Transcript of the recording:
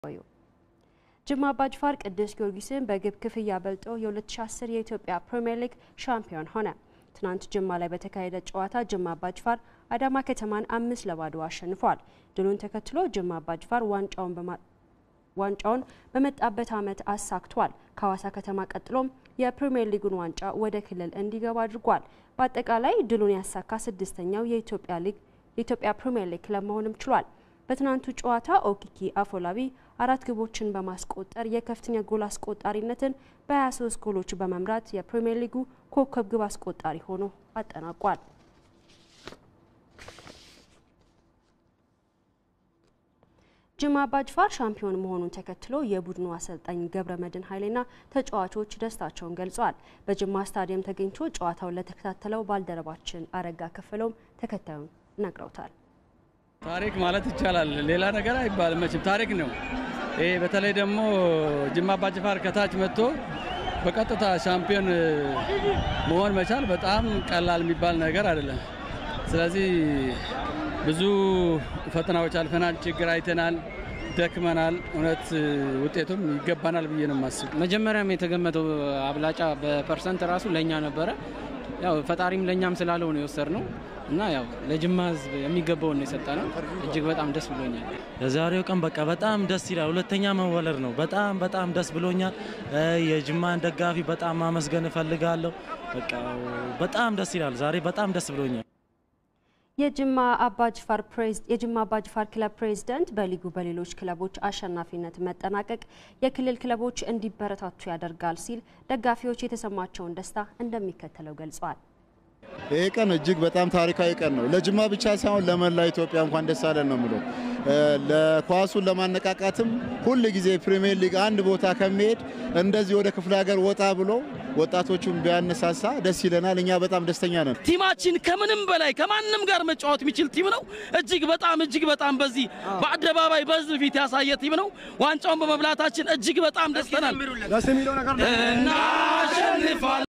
ጅማ አባጅፋር ቅዱስ ጊዮርጊስን በግብ ክፍያ በልጦ የ2010 የኢትዮጵያ ፕሪምየር ሊግ ሻምፒዮን ሆነ። ትናንት ጅማ ላይ በተካሄደ ጨዋታ ጅማ አባጅፋር አዳማ ከተማን አምስት ለባዶ አሸንፏል። ድሉን ተከትሎ ጅማ አባጅፋር ዋንጫውን በመጣበት ዓመት አሳክቷል። ከሐዋሳ ከተማ ቀጥሎም የፕሪምየር ሊጉን ዋንጫ ወደ ክልል እንዲገባ አድርጓል። በአጠቃላይ ድሉን ያሳካ ስድስተኛው የኢትዮጵያ ሊግ የኢትዮጵያ ፕሪምየር ሊግ ክለብ መሆንም ችሏል። በትናንቱ ጨዋታ ኦኪኪ አፎላቢ አራት ግቦችን በማስቆጠር የከፍተኛ ጎል አስቆጣሪነትን በ23 ጎሎች በመምራት የፕሪምየር ሊጉ ኮከብ ግብ አስቆጣሪ ሆኖ አጠናቋል። ጅማ አባጅፋር ሻምፒዮን መሆኑን ተከትሎ የቡድኑ አሰልጣኝ ገብረ መድን ኃይሌና ተጫዋቾች ደስታቸውን ገልጸዋል። በጅማ ስታዲየም ተገኝቶ ጨዋታውን ለተከታተለው ባልደረባችን አረጋ ከፈለውም ተከታዩን ነግረውታል። ታሪክ ማለት ይቻላል። ሌላ ነገር አይባልም። መቼም ታሪክ ነው ይሄ። በተለይ ደግሞ ጅማ አባጅፋር ከታች መጥቶ በቀጥታ ሻምፒዮን መሆን መቻል በጣም ቀላል የሚባል ነገር አይደለም። ስለዚህ ብዙ ፈተናዎች አልፈናል፣ ችግር አይተናል፣ ደክመናል። እውነት ውጤቱም ይገባናል ብዬ ነው የማስብ። መጀመሪያም የተገመተው አብላጫ በፐርሰንት ራሱ ለእኛ ነበረ። ያው ፈጣሪም ለእኛም ስላለው ነው የወሰድነው እና ያው ለጅማ ሕዝብ የሚገባውን ነው የሰጠነው። እጅግ በጣም ደስ ብሎኛል። የዛሬው ቀን በቃ በጣም ደስ ይላል። ሁለተኛ መወለድ ነው። በጣም በጣም ደስ ብሎኛል። የጅማን ደጋፊ በጣም ማመስገን እፈልጋለሁ። በቃ በጣም ደስ ይላል። ዛሬ በጣም ደስ ብሎኛል። የጅማ አባጅፋር የጅማ አባጅፋር ክለብ ፕሬዝዳንት በሊጉ በሌሎች ክለቦች አሸናፊነት መጠናቀቅ የክልል ክለቦች እንዲበረታቱ ያደርጋል ሲል ደጋፊዎች የተሰማቸውን ደስታ እንደሚከተለው ገልጸዋል። ይህ ቀን እጅግ በጣም ታሪካዊ ቀን ነው። ለጅማ ብቻ ሳይሆን ለመላ ኢትዮጵያ እንኳን ደስ አለን ነው የምለው። ለኳሱን ለማነቃቃትም ሁል ጊዜ ፕሪሚየር ሊግ አንድ ቦታ ከሚሄድ እንደዚህ ወደ ክፍለ ሀገር ወጣ ብሎ ወጣቶቹን ቢያነሳሳ ደስ ይለናል። እኛ በጣም ደስተኛ ነን። ቲማችን ከምንም በላይ ከማንም ጋር መጫወት የሚችል ቲም ነው። እጅግ በጣም እጅግ በጣም በዚህ በአደባባይ በህዝብ ፊት ያሳየ ቲም ነው። ዋንጫውን በመብላታችን እጅግ በጣም ደስተናል። እናሸንፋለን።